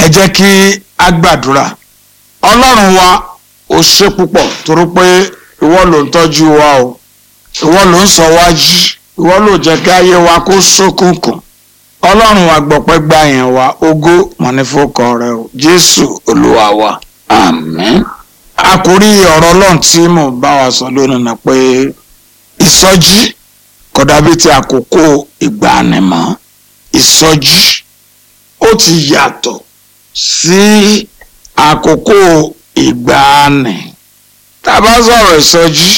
jẹ́ kí a gbàdúrà ọlọ́run wa ó ṣe púpọ̀ torí pé ìwọ ló ń tọ́jú wa o ìwọ ló ń sọ wá jí ìwọ ló jẹ́ kí ayé wa kó ṣókùnkùn ọlọ́run wa gbọ̀pẹ́ gbà yẹn wa ògo mọ̀nífọ́kọ rẹ o jésù olúwa wa àmín. àkórí ọ̀rọ̀ ọlọ́run tí mò ń bá wa sọ lónìí ni pé ìsọjí kò dàbí ti àkókò ìgbàanimọ̀ ìsọjí ó ti yàtọ̀ sí àkókò ìgbàanì tá a bá sọ̀rọ̀ ìsọjí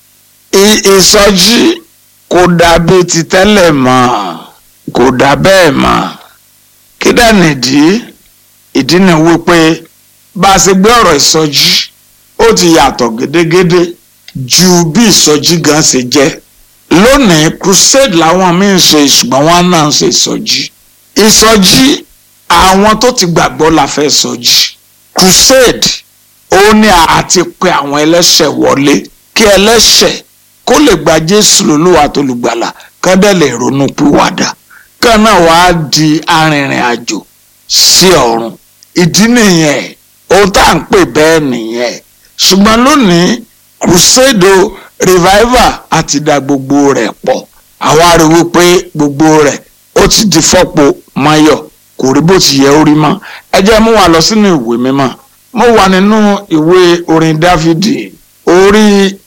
ìsọjí kò dàbí ti tẹ́lẹ̀ mọ́ kò dà bẹ́ẹ̀ mọ́ kí dà nìdí ìdí ni wípé bá a ṣe gbé ọ̀rọ̀ ìsọjí ó ti yàtọ̀ gédégédé ju bí ìsọjí gan ṣe jẹ́ lónìí crusade làwọn míì ń ṣe ṣùgbọ́n wọn náà ń ṣe ìsọjí ìsọjí àwọn tó ti gbàgbọ́ la fẹ́ sọjí crusade ó ní àti pé àwọn ẹlẹ́ṣẹ̀ wọlé kí ẹlẹ́ṣẹ̀ kó lè gba jésù lólúwa tó lùgbàlà kán dẹ̀ lè ronú pìwàdà kán náà wàá di arìnrìn àjò sí ọ̀run ìdí nìyẹn ohun tá à ń pè bẹ́ẹ̀ nìyẹn ṣùgbọ́n lónìí crusade revival àti da gbogbo rẹ̀ pọ̀ àwa rí wípé gbogbo rẹ̀ ó ti di fọ́pọ̀ mayọ̀ kò rí bó ti yẹ ó rí mọ́ ẹ jẹ́ mú wa lọ sínú ìwé mímọ́ mo wà nínú ìwé orin dáfídì orí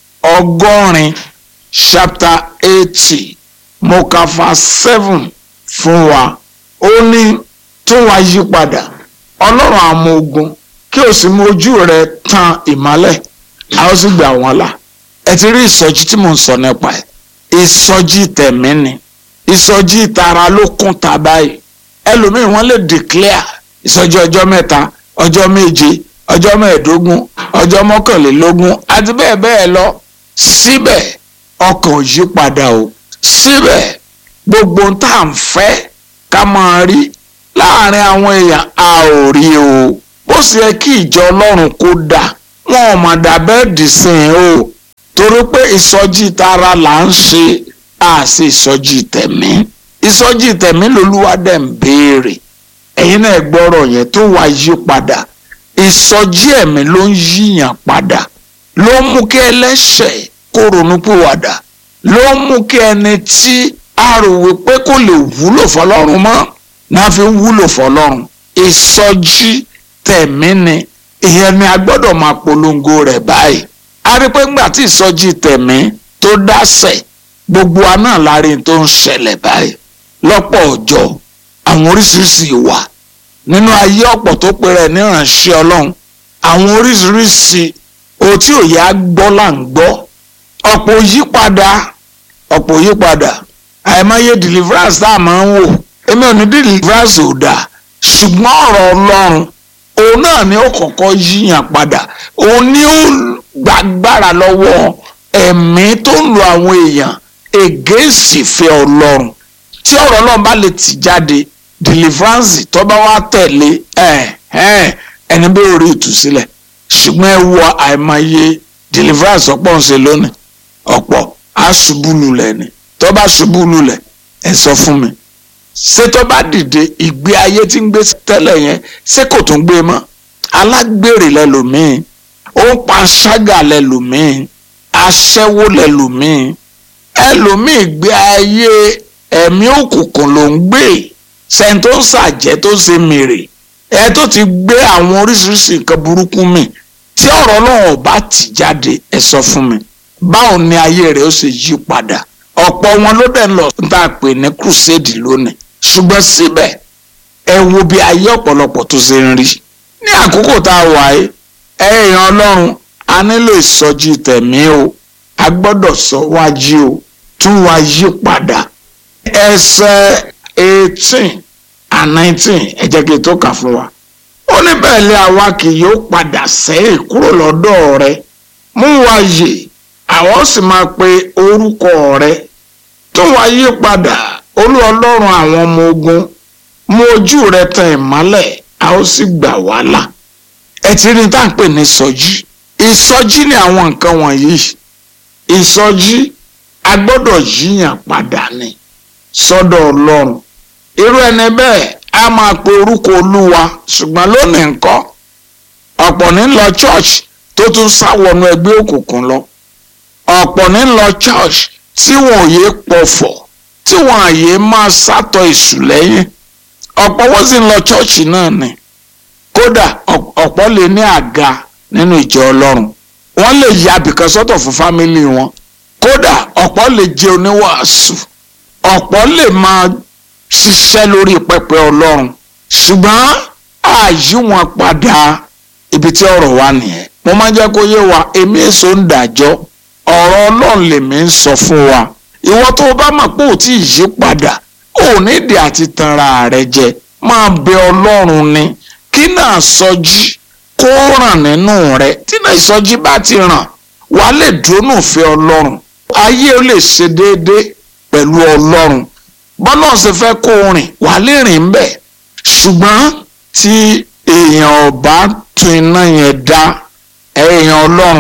ọgọ́rin chapter eighty mo kà fa seven fún wa ó ní tún wa yí padà ọlọ́run àwọn ogun kí o sì mú ojú rẹ tan ìmọ́lẹ̀ a ó sì gbà wọ́n là ẹ ti rí ìsọjí tí mò ń sọ nípa ẹ̀ ìsọjí tẹ̀mí ni ìsọjí ìtara ló kún ta báyìí ẹlòmíì wọ́n lè declare ìsọjí ọjọ́ mẹ́ta ọjọ́ méje ọjọ́ mẹ́ẹ̀ẹ́dógún ọjọ́ mọ́kànlélógún àti bẹ́ẹ̀ bẹ́ẹ̀ lọ síbẹ̀ ọkàn ò yí padà o síbẹ̀ gbogbo tá à ń fẹ́ ká máa rí láàrin àwọn èèyàn a ò rí o bó sì yẹ kí ìjọ ọlọ́run kó dà wọn ò mà dà bẹ́ẹ̀ dì sí i o torí pé ìsọjí tara là ń ṣe a sì ìsọjí tẹ̀mí ìsọjí tẹ̀mí lolúwa dẹ̀ ń béèrè ẹ̀yin náà gbọ́rọ̀ yẹn tó wá yí padà ìsọjí ẹ̀mí ló ń yíyàn padà ló ń mú kí ẹlẹ́ṣẹ̀ kó ronúpìwàdà ló ń mú kí ẹni tí a rò wípé kò lè wúlò fọlọ́run mọ́ náà fi ń wúlò fọlọ́run ìsọjí tẹ̀mí ni ìyẹn ni a gbọ́dọ̀ máa polongo rẹ̀ báyìí a rí pé ńgbà tí ìsọjí tẹ̀mí tó dásẹ̀ gbogbo wa náà láàrin tó ń ṣẹlẹ̀ báyìí lọ́pọ̀ ọjọ́ àwọn oríṣiríṣi ìwà nínú ayé ọ̀pọ̀ tó pe rẹ̀ níránṣẹ́ ọlọ́run àwọn oríṣiríṣi ohun tí òye á gbọ́ là ń gbọ́ ọ̀pọ̀ yípadà ọ̀pọ̀ yípadà àìmọye deliverance tá a máa ń wò èmi ò ní deliverance ò dáa ṣùgbọ́n ọ̀rọ̀ ọlọ́run òun náà ni ó kọ́kọ́ yíyàn padà òun ni ó gbàgbára lọ́wọ́ ẹ̀mí tó ń lo àwọn èèyàn ègéèsì fẹ́ ọlọ́run tí ọ̀rọ̀ ọlọ́run bá lè tì jáde deliverance tó bá wá tẹ̀lé ẹni bí orí ìtúsílẹ̀ ṣùgbọ́n ẹ wọ àìmọye deliverance ọ̀pọ̀ ń ṣe lónìí ọ̀pọ̀ á ṣubú lulẹ̀ ni tó bá ṣubú lulẹ̀ ẹ sọ fún mi ṣé tó bá dìde ìgbé ayé tí ń gbé tẹ́lẹ̀ yẹn ṣé kò tún gbé mọ́ alágbèrè lẹ́lòmíì ó ń pa ṣágà lẹ́lòmíì aṣẹ́wó lẹ́lòmíì ẹlòmíì gbé ayé ẹ̀mí òkùnkùn ló ń gbé sẹ́ni tó ń ṣàjẹ́ tó ń ṣe mèrè ẹ tó ti gbé àwọn oríṣiríṣi nǹkan burúkú mi tí ọ̀rọ̀ náà bá tì jáde ẹ sọ fún mi báwo ni ayé rẹ̀ ó ṣe yí padà ọ̀pọ̀ wọn ló dẹ̀ lọ tá a pè ní crusade lónìí ṣùgbọ́n síbẹ̀ ẹ wo bí ayé ọ̀pọ̀lọpọ̀ tó ṣe ń rí ní àkókò tá a wà yìí ẹ̀yàn ọlọ́run a nílò ìsọjí tẹ̀mí o a gbọ́dọ̀ sọ wájú o tún wá yí padà ẹsẹ̀ eighteen and nineteen ẹ jẹ́ kí n tó kà fún wa ó ní bẹ́ẹ̀ lé àwa kì yóò padà sẹ́yìn kúrò lọ́dọ̀ rẹ mú wa yè àwọn sì máa pe orúkọ rẹ tún wá yí padà olú ọlọ́run àwọn ọmọ ogun mú ojú rẹ tan ìmọ́lẹ̀ a ó sì gbà wá là ẹ ti rí tá à ń pè ní ìsọjí ìsọjí ni àwọn nǹkan wọ̀nyí ìsọjí a gbọ́dọ̀ yíyàn padà ni sọ́dọ̀ ọlọ́run irú ẹni bẹ́ẹ̀ a máa pe orúkọ olúwa ṣùgbọ́n lónìí ńkọ́ ọ̀pọ̀ ní lọ church tó tún sáwọnú ẹgbẹ́ òkùnkùn lọ ọ̀pọ̀ ní lọ church tí wọn ò yé pọ̀fọ̀ tí wọn àyè máa sátọ̀ èṣù lẹ́yìn ọ̀pọ̀ wọ́n sì ń lọ church náà ni kódà ọ̀pọ̀ lè ní àga nínú ìjọ ọlọ́run wọ́n lè ya abìkan sọ́tọ̀ fún fámìlì wọn kódà ọ̀pọ̀ lè jẹ́ oníwàásù ọ̀pọ̀ lè máa ṣiṣẹ́ lórí pẹpẹ ọlọ́run ṣùgbọ́n àyí wọn padà ibi tí ọ̀rọ̀ wà nìyẹn mo máa ń jẹ́ kó yé wa èmi èso ń dàjọ́ ọ̀rọ̀ ọlọ́run lèmi ń sọ fún wa ìwọ tó o bá mọ̀ pé ò tí ì yí padà ò nídìí àti tanra rẹ jẹ máa bẹ ọlọ́run ni kí náà sọjí kó ràn nínú rẹ tí náà ìsọjí bá ti ràn wàá lè dúró nùfẹ́ ọlọ́run ayé ó lè ṣe déédéé pẹ̀lú ọlọ́run bọ́lá ọ̀sẹ̀ fẹ́ kó rìn wàá lè rìn ń bẹ̀ ṣùgbọ́n tí èèyàn ọba tún iná yẹn dá èèyàn ọlọ́run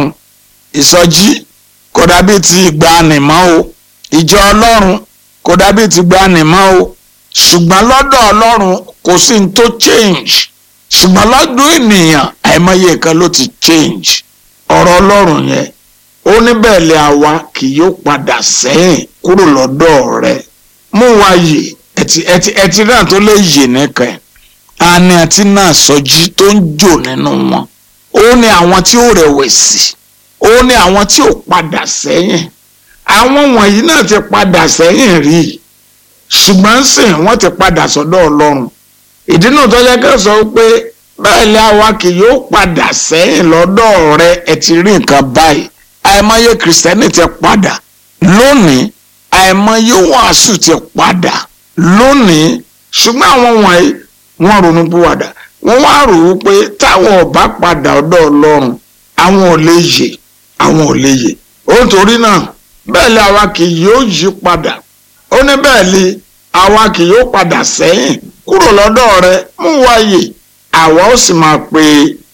ìsọjí kò dàbí ti ìgbàanì mọ́ o ìjọ ọlọ́run kò dàbí ti ìgbàanì mọ́ o ṣùgbọ́n lọ́dọ̀ ọlọ́run kò sí ní tó change ṣùgbọ́n lọ́dún ènìyàn àìmọye nǹkan ló ti change ọ̀rọ̀ ọlọ́run yẹn ó ní bẹ́ẹ̀ lé àwa kì yóò padà sẹ́yìn kúrò lọ́dọ̀ rẹ̀ mú wa yè ẹtì ẹtì ẹtì náà tó lè yè nìkan ẹ̀ àní àti náà sọjí tó ń jò nínú wọn ó ní àwọn tí ó rẹ̀wẹ̀sì ó ní àwọn tí ò padà sẹ́yìn àwọn wọ̀nyí náà ti padà sẹ́yìn rí i ṣùgbọ́n sìn wọ́n ti padà sọ́dọ̀ ọlọ́run ìdí náà tó yẹ kẹ́ sọ pé bẹ́ẹ̀ lé àwa kì yóò padà sẹ́yìn lọ́dọ̀ rẹ ẹ ti rí nǹkan báyìí àìmọye kìrìsìtẹ́nì ti padà lónìí àìmọye wàásù ti padà lónìí ṣùgbọ́n àwọn wọ̀nyí wọ́n ronú púwàdà wọ́n wá rò ó pé táwọn ò bá padà ọ̀dọ̀ ọlọ́run àwọn ò lè yè àwọn ò lè yè ó torí náà bẹ́ẹ̀ lé àwa kì yóò yí padà ó ní bẹ́ẹ̀ lé àwa kì yóò padà sẹ́yìn kúrò lọ́dọ̀ rẹ mú wáyè àwa ó sì máa pe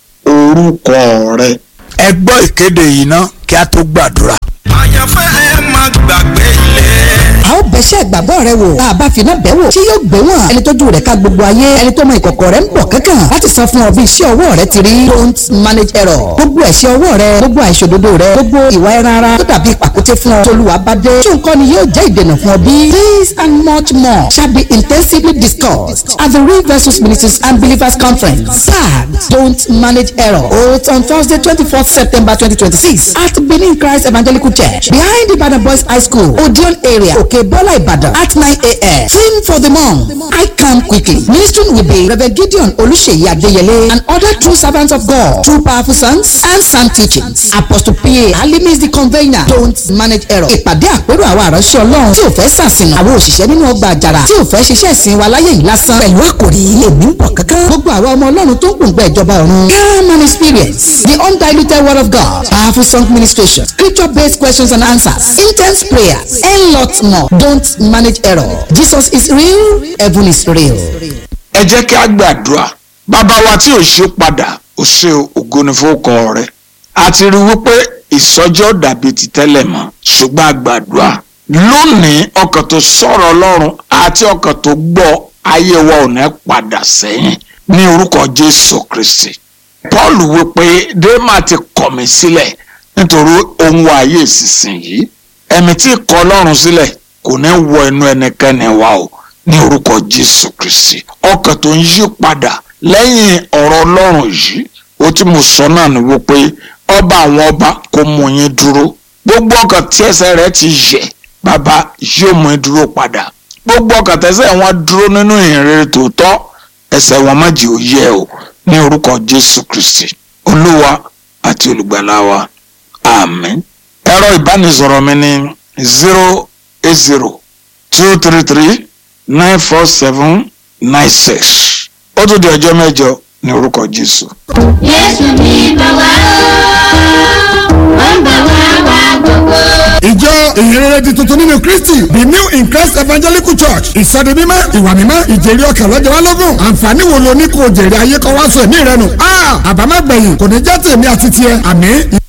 orúkọ rẹ. ẹ gbọ́ ìkéde yìí ná kí a tó gbàdúrà. àyànfẹ́ ẹ má gbàgbé ilé. a ó bẹ̀ṣẹ̀ ìgbàgbọ́ rẹ wò bá a bá finá bẹ̀ wò tí yóò gbé wọn ẹni tójú rẹ̀ ká gbogbo ayé ẹni tó mọ ìkọ̀kọ̀ rẹ̀ ń bọ̀ kankan láti sọ fún ọ bí iṣẹ́ ọwọ́ rẹ ti rí don't manage error gbogbo ẹ̀ṣẹ̀ ọwọ́ rẹ gbogbo àìṣòdodo rẹ gbogbo ìwà ẹran ara tó dàbí pàkúté fún ọ tolúwa bá dé tí nǹkan ni yóò jẹ́ ìdènà fún ọ bí this and much more shall be intensively discussed at the real versus ministers and believers conference tag don't manage error holds on thursday twenty-fourth september twenty twenty-six at benin christ evangelical church behind ibadan boys high school odeon area òkè bọ́lá ìbàdàn at nine a.m. theme for the month i come quickly ministering will be reverend gideon olùṣèyí adéyẹlé and other true servants of god true powerful sons and sound teachings apostle pa alimi is the convener don't manage error ìpàdé àpérò àwọn àránṣẹ́ ọlọ́run tí ò fẹ́ sàṣìnà àwọn òṣìṣẹ́ nínú ọgbà àjàrà tí ò fẹ́ ṣiṣẹ́ ìsìn wa láyé yìí lásán pẹ̀lú àkòrí èmi ń bọ̀ kankan gbogbo àwọn ọmọ ọlọ́run tó ń gbòǹgbà ìjọba ọ̀run come and experience the undiluted word of god powerful song ministration scripture based questions and answers intense prayers and lots more don't manage error jesus is real heaven is real. ẹ jẹ́ kí a gbàdúrà bàbá wa tí ò ṣe padà ò ṣe ògo ní fowókọ rẹ a ti rí wípé ìsọjọ́ dàbí ti tẹ́lẹ̀ mọ́ ṣùgbọ́n a gbàdúrà lónìí ọkàn tó sọ̀rọ̀ ọlọ́run àti ọkàn tó gbọ́ ayé wa ò ní padà sẹ́yìn ní orúkọ jésù kristi paul wípé dèémà ti kọ̀ mí sílẹ̀ nítorí ohun ayé ìsinsìnyí ẹ̀mí tí kọ̀ ọlọ́run sílẹ̀ kò ní wọ inú ẹnikẹ́ni wa o ní orúkọ jésù kristi ọkàn tó ń yí padà lẹ́yìn ọ̀rọ̀ ọlọ́run yìí ó tí mo sọ náà ni wípé ọba àwọn ọba kò mú yín dúró gbogbo ọkàn tí ẹsẹ̀ rẹ̀ ti yẹ̀ bàbá yóò mú yín dúró padà gbogbo ọkàn tẹsẹ̀ wọn dúró nínú ìrere tòótọ́ ẹsẹ̀ wọn má jẹ́ ó yẹ̀ o ní orúkọ jésù kristi olúwa àti olùgbàlà wa àmín ẹ̀rọ ìbánisọ̀rọ̀ mi ní zero eight zero two three three nine four seven nine six ó tún di ọjọ́ mẹ́jọ ní orúkọ jésù. Jésù ní bàwá ó, ó ń bàwá wá gbogbo. ìjọ ìhìnrere di tuntun nínú kristi the new in christ evangelical church ìsọdi mímọ́ ìwà mímọ́ ìjèrè ọkàn lọ́jọ́ wa lógún àǹfààní wo lo ní kò jèrè ayé kan wá sọ ẹ̀mí rẹ nù. àbámẹ́gbẹ̀yìn kò ní jẹ́ tèmi àti tiẹ̀ àmín.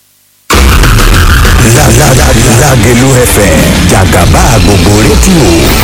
Lágẹ̀lú FM jàgàbá gbogbo rédíò